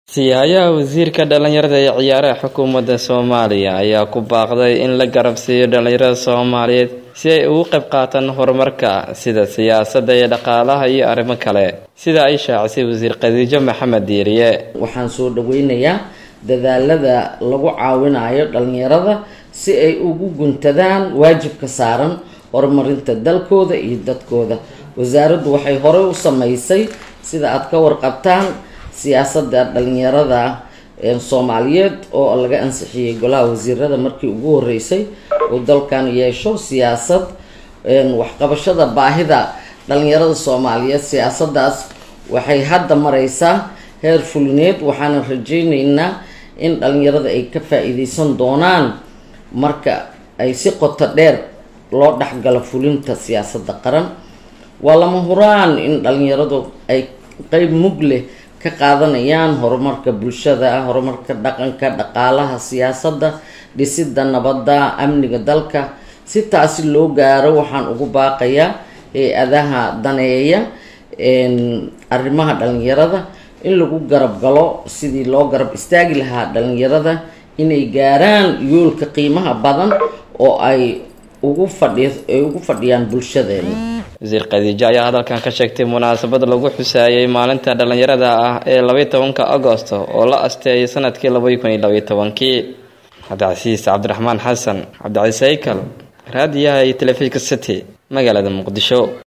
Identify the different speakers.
Speaker 1: Siyaaya wasiirka dhalinyarada ee ciyaaraha xukuumadda Soomaaliya ayaa ku baaqday in la garab siiyo dhalinyarada Soomaaliyeed si ay uga qayb qaataan horumarka sida siyaasadda iyo dhaqaalaha iyo arrimo kale sida ay shaacisay wasiir Khadiijo Maxamed Diiriye
Speaker 2: waxaan soo dhaweynayaa dadaalada lagu caawinayo dhalinyarada si ay ugu guntadaan waajibka saaran horumarinta dalkooda iyo dadkooda wasaaraddu waxay horey u sameysay sida aad ka warqabtaan siyaasadda dhalinyarada soomaaliyeed oo laga ansixiyey golaha wasiirada markii ugu horeysay oo dalkan yeesho siyaasad waxqabashada baahida dhalinyarada soomaaliyeed siyaasadaas waxay hadda mareysaa heer fulineed waxaana rajeyneynaa in dhalinyarada ay ka faa-iideysan doonaan marka ay si qoto dheer loo dhexgalo fulinta siyaasadda qaran waa lama huraan in dhalinyaradu ay qeyb mug leh ka qaadanayaan horumarka bulshada horumarka dhaqanka dhaqaalaha siyaasadda dhisidda nabadda amniga dalka si taasi loo gaaro waxaan ugu baaqayaa hay-adaha daneeya arrimaha dhalinyarada in lagu garab galo sidii loo garab istaagi lahaa dhalinyarada inay gaaraan yoolka qiimaha badan oo ay ugu fadhi ay ugu fadhiyaan bulshadeena
Speaker 1: wasiir khadiijo ayaa hadalkan ka sheegtay munaasabad lagu xusaayay maalinta dhalinyarada ah ee labaiy tobanka agosto oo la asteeyay sanadkii labadi kun iyo labaiy tobankii cabdicasiis cabdiraxmaan xasan cabdicasiis haykal raadiyaha iyo telefishinka city magaalada muqdisho